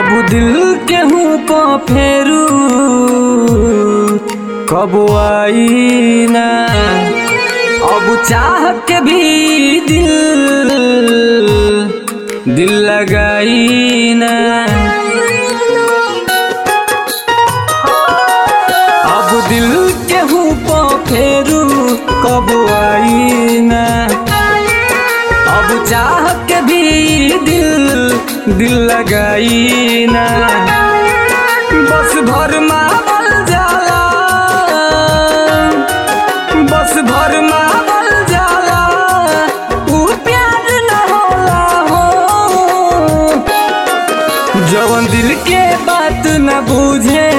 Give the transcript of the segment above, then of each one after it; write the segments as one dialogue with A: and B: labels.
A: अब दिल केहू को फेरू कब आई ना अब चाह के भी दिल दिल लगाई ना अब दिल केहू को फेरू कब आई ना अब चाह के भी दिल दिल लगाई ना बस भर मावल जाला बस भर मावल जाला ऊ प्यार न होला हो जवन दिल के बात न बुझे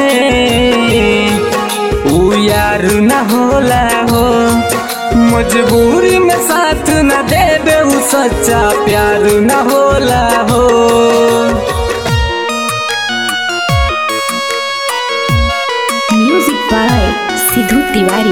A: ऊ यार न होला हो मजबूरी में साथ न देबे ऊ सच्चा प्यार न होला हो
B: म्यूजिक बाय सिद्धू तिवारी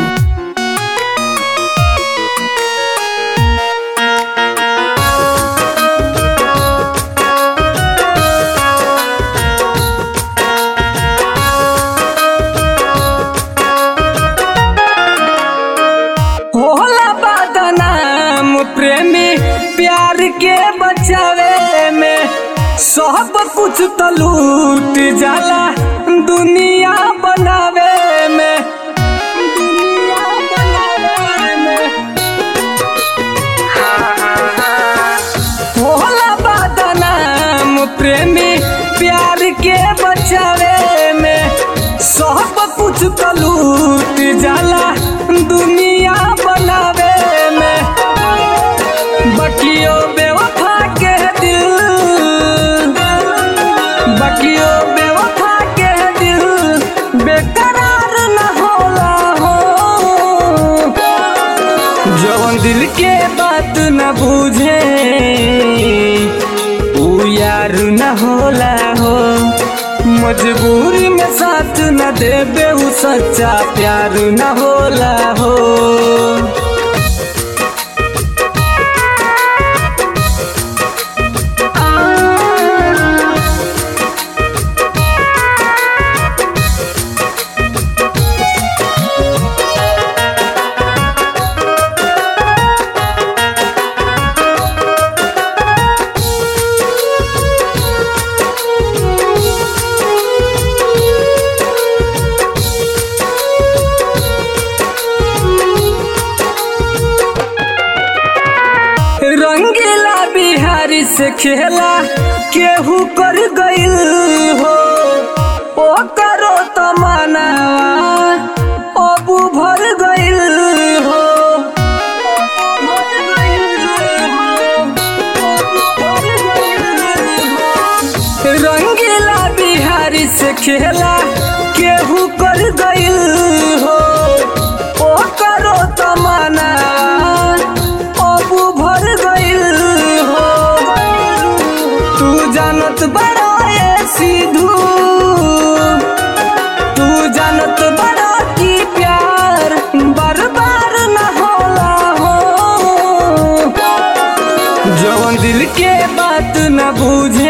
A: होला बदनाम प्रेमी प्यार के बचावे में सब कुछ तो लूट जाला दुनिया बनावे में दुनिया बनावे में होला बदनाम प्रेमी प्यार के बचावे में सब कुछ तो लूट जाला दुनिया बनावे में बकियो बेवफा के दिल बकियो बेवफा के दिल बेकरार न होला हो जवन दिल के बात न बुझे ऊ यार न होला हो मजबूरी में साथ न देबे ऊ सच्चा प्यार न होला हो रंगीला बिहारी से खेला केहू कर गइल हो ओ करो तो मनावा अबू भर गइल हो रंगीला बिहारी से खेला केहू कर गइल हो ओ करो तो मनावा अबू भर गइल हो तू जानत बड़ा ये सिद्धू तू जानत बड़ा की प्यार बर्बार न होला हो जवन दिल के बात न बुझे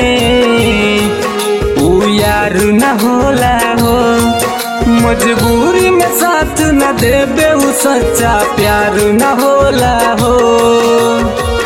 A: ऊ यार न होला हो मजबूरी में साथ न देबे ऊ सच्चा प्यार न होला हो